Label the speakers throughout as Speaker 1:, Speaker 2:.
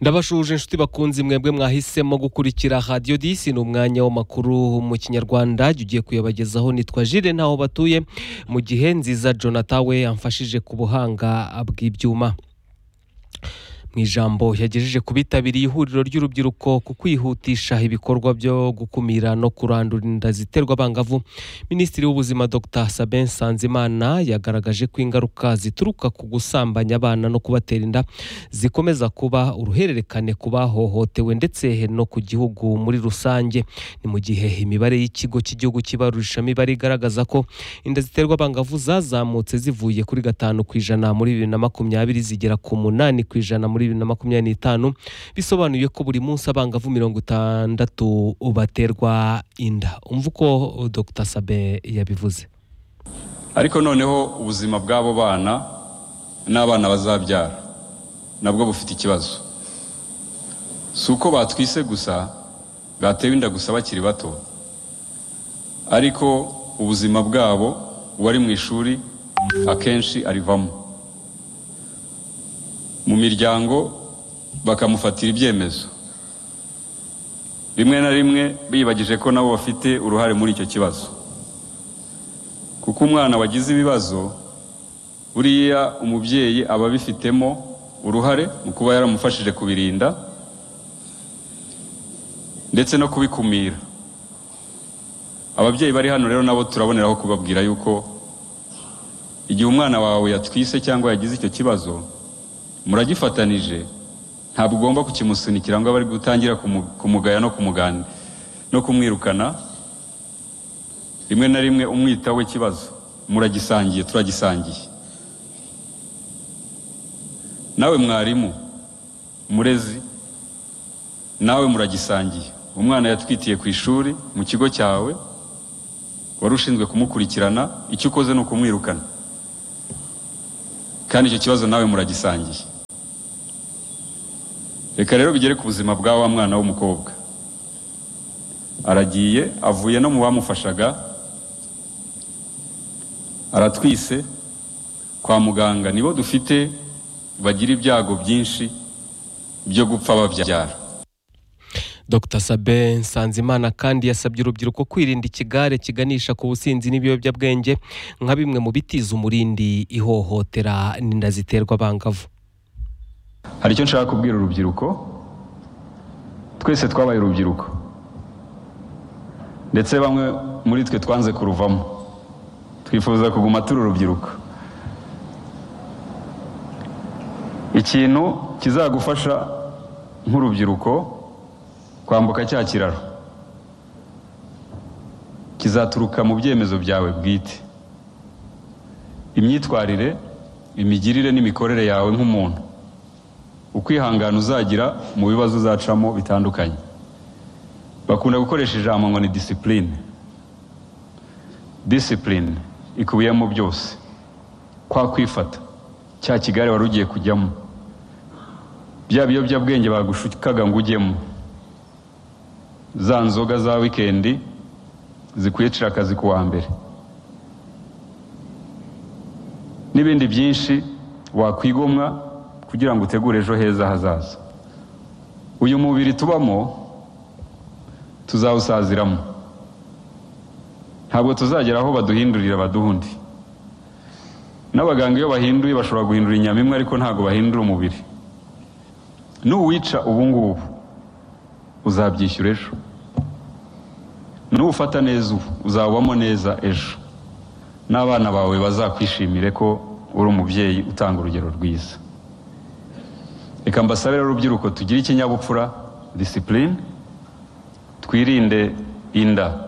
Speaker 1: ndabashuje inshuti bakunze mwebwe mwahisemo gukurikira radiyo disi ni umwanya w'amakuru mu kinyarwanda ugiye kuyabagezaho nitwa jire ntaho batuye mu gihe nziza jonathan we yamfashije ku buhanga bw'ibyuma mu ijambo yagejeje ku bitabiriye ihuriro ry'urubyiruko ku kwihutisha ibikorwa byo gukumira no kurandura inda ziterwa abangavu minisitiri w'ubuzima dr sabin nsanzimana yagaragaje ko ingaruka zituruka ku gusambanya abana no kubatera inda zikomeza kuba uruhererekane ku bahohotewe ndetse no ku gihugu muri rusange ni mu gihe imibare y'ikigo cy'igihugu cy'ibarurishamibare igaragaza ko inda ziterwa abangavu zazamutse zivuye kuri gatanu ku ijana muri bibiri na makumyabiri zigera ku munani ku ijana muri bibiri na makumyabiri n'itanu bisobanuye ko buri munsi abangavu mirongo itandatu baterwa inda umva uko dr sabe yabivuze
Speaker 2: ariko noneho ubuzima bw'abo bana n'abana bazabyara nabwo bufite ikibazo si uko batwise gusa batewe inda gusa bakiri bato ariko ubuzima bwabo uwari mu ishuri akenshi arivamo mu miryango bakamufatira ibyemezo rimwe na rimwe biyibagije ko nabo bafite uruhare muri icyo kibazo kuko umwana wagize ibibazo buriya umubyeyi aba abifitemo uruhare mu kuba yaramufashije kubirinda ndetse no kubikumira ababyeyi bari hano rero nabo turaboneraho kubabwira yuko igihe umwana wawe yatwise cyangwa yagize icyo kibazo muragifatanije ntabwo ugomba kukimusunikira ngo bari gutangira kumugaya no kumugana no kumwirukana rimwe na rimwe umwitaho w'ikibazo muragisangiye turagisangiye nawe mwarimu murezi nawe muragisangiye umwana yatwitiye ku ishuri mu kigo cyawe wari ushinzwe kumukurikirana icyo ukoze ni ukumwirukana kandi icyo kibazo nawe muragisangiye reka rero bigere ku buzima bwa wa mwana w'umukobwa aragiye avuye no mu bamufashaga aratwise kwa muganga nibo dufite bagira ibyago byinshi byo gupfa babyara
Speaker 1: dr sabe nsanzimana kandi yasabye urubyiruko kwirinda ikigare kiganisha ku businzi n'ibiyobyabwenge nka bimwe mu bitiza umurindi ihohotera n'inda ziterwa abangavu
Speaker 2: hari icyo nshaka kubwira urubyiruko twese twabaye urubyiruko ndetse bamwe muri twe twanze kuruvamo twifuza kuguma turi urubyiruko ikintu kizagufasha nk'urubyiruko kwambuka cya kiraro kizaturuka mu byemezo byawe bwite imyitwarire imigirire n'imikorere yawe nk'umuntu ukwihangana uzagira mu bibazo uzacamo bitandukanye bakunda gukoresha ijambo ngo ni disipurine disipurine ikubiyemo byose kwa kwifata cya kigare wari ugiye kujyamo bya biyobyabwenge bagushukaga ngo ujyemo za nzoga za wikendi zikwicira akazi ku wa mbere n'ibindi byinshi wakwigomwa kugira ngo utegure ejo heza hazaza uyu mubiri tubamo tuzawusaziramo ntabwo tuzagera aho baduhindurira baduha undi n'abaganga iyo bahinduye bashobora guhindura inyama imwe ariko ntabwo bahindura umubiri n'uwica ubu ngubu uzabyishyura ejo n'ufata neza ubu uzabamo neza ejo n'abana bawe bazakwishimire ko uri umubyeyi utanga urugero rwiza reka mbasabire urubyiruko tugire ikinyabupfura disipurine twirinde inda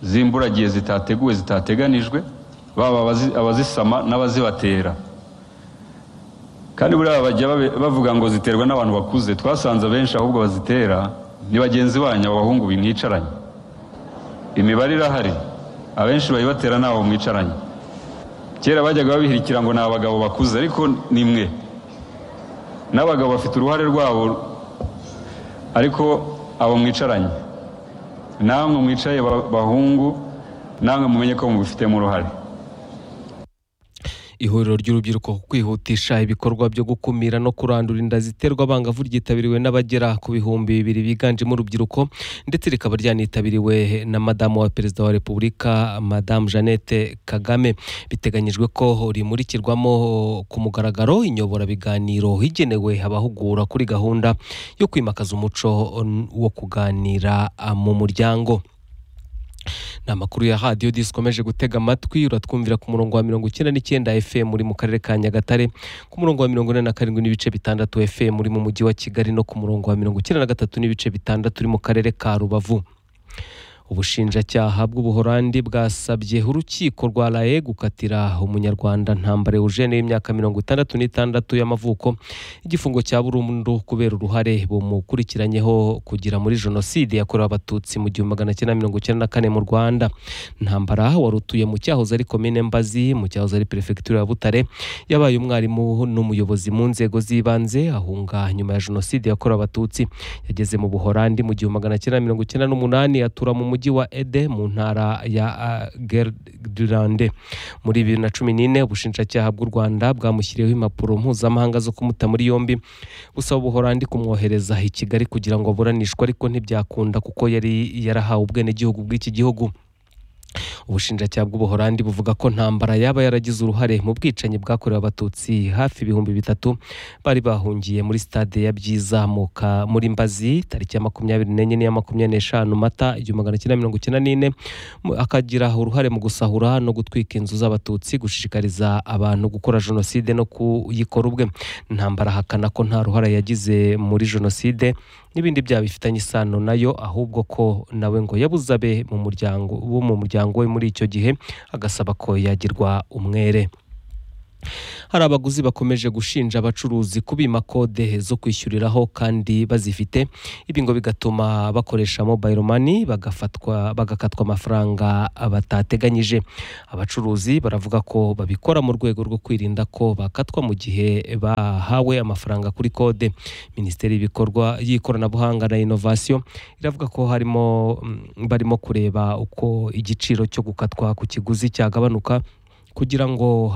Speaker 2: zimburagiye zitateguwe zitateganijwe baba abazisama n'abazibatera kandi buriya bajya bavuga ngo ziterwa n'abantu bakuze twasanze abenshi ahubwo bazitera ni bagenzi banyu abahungu bimwicaranye imibare irahari abenshi bayibatera ntaho mwicaranye kera bajyaga babihirikira ngo ni abagabo bakuze ariko ni mwe n'abagabo bafite uruhare rwabo ariko abo mwicaranye namwe mwicaye bahungu namwe mumenye ko mubifitemo uruhare
Speaker 1: ihuriro ry'urubyiruko ku kwihutisha ibikorwa byo gukumira no kurandura inda ziterwa abangavu ryitabiriwe n'abagera ku bihumbi bibiri biganjemo urubyiruko ndetse rikaba ryanitabiriwe na madamu wa perezida wa repubulika madamu jeannette kagame biteganyijwe ko rimurikirwamo ku mugaragaro inyoborabiganiro igenewe abahugura kuri gahunda yo kwimakaza umuco wo kuganira mu muryango ni amakuru ya radiyo dikomeje gutega amatwi uratwumvira ku murongo wa mirongo icyenda n'icyenda fm uri mu karere ka nyagatare ku murongo wa mirongo ine na karindwi n'ibice bitandatu fm uri mu mujyi wa kigali no ku murongo wa mirongo icyenda na gatatu n'ibice bitandatu uri mu karere ka rubavu ubushinjacyaha bw'ubuhorandi bwasabye urukiko rwa raye gukatira umunyarwanda ntambara eugene w'imyaka mirongo itandatu n'itandatu y'amavuko igifungo cya burundu kubera uruhare bumukurikiranyeho kugira muri jenoside yakorewe abatutsi mu gihumbi magana cyenda mirongo icyenda na kane mu rwanda ntambara wari utuye mu cyahoze ari komine mbazi mu cyahoze ari perefegitura ya butare yabaye umwarimu n'umuyobozi mu nzego z'ibanze ahunga nyuma ya jenoside yakorewe abatutsi yageze mu buhorandi mu gihumbi magana cyenda mirongo icyenda n'umunani atura mu mujyi wa Ede mu ntara ya Gelderland muri bibiri na cumi n'ine ubushinjacyaha bw'u Rwanda bwamushyiriyeho impapuro mpuzamahanga zo kumuta muri yombi busaba ubuhorandi kumwohereza i Kigali kugira ngo aburanishwe ariko ntibyakunda kuko yari yarahawe ubwenegihugu bw'iki gihugu ubushinjacyaha bw'ubuhorandi buvuga ko ntambara yaba yaragize uruhare mu bwicanyi bwakorewe abatutsi hafi ibihumbi bitatu bari bahungiye muri stade ya byiza muri mbazi tariki ya makumyabiri n'enye n'iya makumyabiri n'eshanu mata igihumbi magana cyenda mirongo icyenda n'ine akagira uruhare mu gusahura no gutwika inzu z'abatutsi gushishikariza abantu gukora jenoside no kuyikora ubwe ntambara ahakana ko nta ruhare yagize muri jenoside n'ibindi byaha bifitanye isano nayo ahubwo ko nawe ngo yabuzabe mu muryango wo mu muryango we muri icyo gihe agasaba ko yagirwa umwere hari abaguzi bakomeje gushinja abacuruzi kubima kode zo kwishyuriraho kandi bazifite ibi ngo bigatuma bakoresha mobile money bagafatwa bagakatwa amafaranga batateganyije abacuruzi baravuga ko babikora mu rwego rwo kwirinda ko bakatwa mu gihe bahawe amafaranga kuri kode minisiteri y'ibikorwa y'ikoranabuhanga na inovasiyo iravuga ko harimo barimo kureba uko igiciro cyo gukatwa ku kiguzi cyagabanuka kugira ngo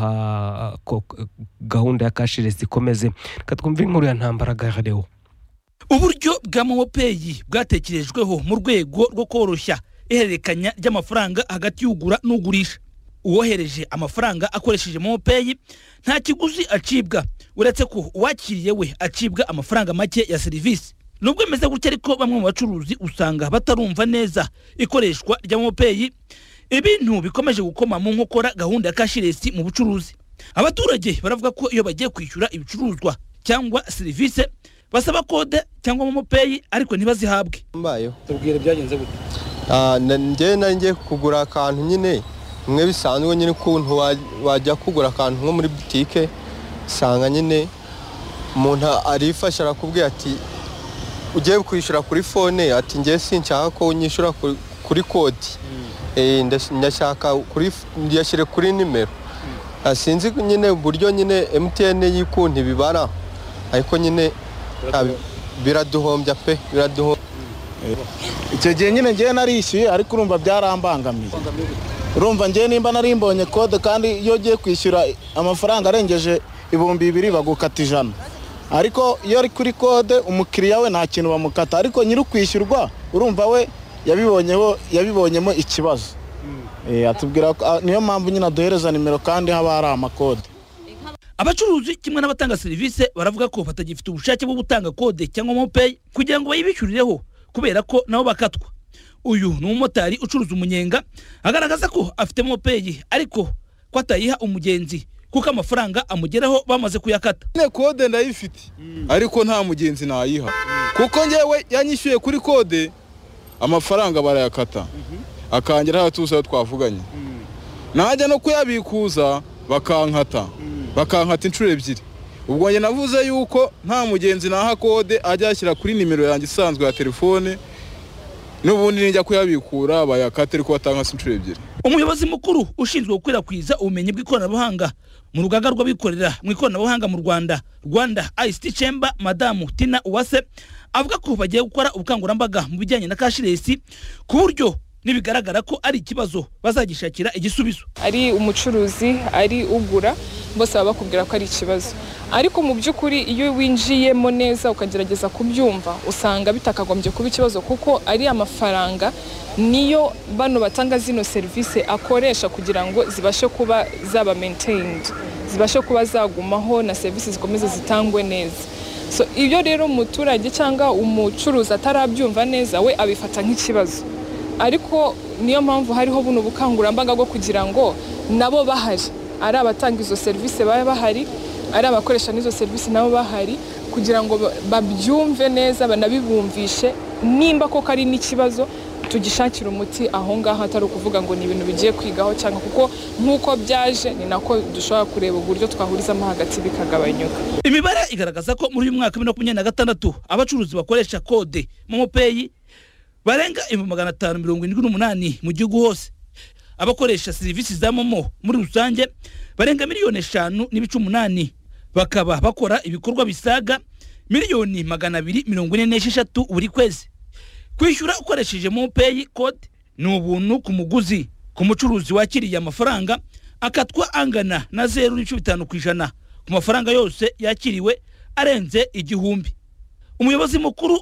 Speaker 1: gahunda ya kashiresi ikomeze katwumve inkuru ya ntambara gareho
Speaker 3: uburyo bwa momopeyi bwatekerejweho mu rwego rwo koroshya ihererekanya ry'amafaranga hagati y'ugura n'ugurisha uwohereje amafaranga akoresheje momopeyi nta kiguzi acibwa uretse ko uwakiriye we acibwa amafaranga make ya serivisi nubwo bimeze gutya ariko bamwe mu bacuruzi usanga batarumva neza ikoreshwa rya momopeyi ibintu bikomeje gukoma mu nkokora gahunda ya kashiresi mu bucuruzi abaturage baravuga ko iyo bagiye kwishyura ibicuruzwa cyangwa serivisi basaba kode cyangwa momopeyi ariko ntibazihabwe
Speaker 4: mbayeho
Speaker 5: tubwire byagenze gute
Speaker 4: njyewe nari ngiye kugura akantu nyine bimwe bisanzwe nyine ukuntu wajya kugura akantu nko muri butike usanga nyine umuntu arifasha arakubwira ati ugiye kwishyura kuri fone ati ngewe sinshaka ko unyishyura kuri kode ndashaka yashyire kuri nimero sinzi nyine uburyo nyine emutiyene y'ikundi bibara ariko nyine biraduhombya pe biraduhombya
Speaker 5: icyo gihe nyine ngewe narishyuye ariko urumva byarambangamiye urumva ngewe nimba nari mbonye kode kandi iyo ugiye kwishyura amafaranga arengeje ibihumbi bibiri bagukata ijana ariko iyo ari kuri kode umukiriya we nta kintu bamukata ariko nyiri ukwishyurwa urumva we yabibonyeho yabibonyemo ikibazo atubwira niyo mpamvu nyine aduhereza nimero kandi haba hari amakode
Speaker 3: abacuruzi kimwe n'abatanga serivisi baravuga ko batagifite ubushake bwo gutanga kode cyangwa momopeyi kugira ngo bayibishyurireho kubera ko nabo bakatwa uyu ni umumotari ucuruza umunyenga agaragaza ko afite momopeyi ariko ko atayiha umugenzi kuko amafaranga amugeraho bamaze kuyakata
Speaker 6: nyine kode ndayifite ariko nta mugenzi nayiha kuko ngewe yanyishyuye kuri kode amafaranga barayakata akangeraho abatuzi aho twavuganye najya no kuyabikuza bakankata bakankata inshuro ebyiri ubwo njye navuze yuko nta mugenzi naha kode ajya yashyira kuri nimero yanjye isanzwe ya telefone n'ubundi nijya kuyabikura bayakate ariko batankase inshuro ebyiri
Speaker 3: umuyobozi mukuru ushinzwe gukwirakwiza ubumenyi bw'ikoranabuhanga mu rugaga rw'abikorera mu ikoranabuhanga mu rwanda rwanda ICT chamber madamu tina uwase avuga ko bagiye gukora ubukangurambaga mu bijyanye na kashiresi ku buryo nibigaragara ko ari ikibazo bazagishakira igisubizo
Speaker 7: ari umucuruzi ari ugura bose baba bakubwira ko ari ikibazo ariko mu by'ukuri iyo winjiyemo neza ukagerageza kubyumva usanga bitakagombye kuba ikibazo kuko ari amafaranga niyo bano batanga zino serivisi akoresha kugira ngo zibashe kuba zaba maintained zibashe kuba zagumaho na serivisi zikomeze zitangwe neza so ibyo rero umuturage cyangwa umucuruzi atarabyumva neza we abifata nk'ikibazo ariko niyo mpamvu hariho buno bukangurambaga bwo kugira ngo nabo bahari ari abatanga izo serivisi baba bahari ari abakoresha n'izo serivisi nabo bahari kugira ngo ba- babyumve neza banabibumvishe nimba koko ari n'ikibazo tugishakira umuti aho ngaho atari ukuvuga ngo ni ibintu bigiye kwigaho cyangwa kuko nk'uko byaje ni nako dushobora kureba uburyo twahurizamo hagati bikagabanyuka
Speaker 3: imibare igaragaza ko muri uyu mwaka wa bibiri na makumyabiri na gatandatu abacuruzi bakoresha kode momopeyi barenga ibihumbi magana atanu mirongo irindwi n'umunani mu gihugu hose abakoresha serivisi za momo muri rusange barenga miliyoni eshanu n'ibice umunani bakaba bakora ibikorwa bisaga miliyoni magana abiri mirongo ine n'esheshatu buri kwezi kwishyura ukoresheje momopeyi kode ni ubuntu ku muguzi ku mucuruzi wakiriye amafaranga akatwa angana na zeru n'ibice bitanu ku ijana ku mafaranga yose yakiriwe arenze igihumbi umuyobozi mukuru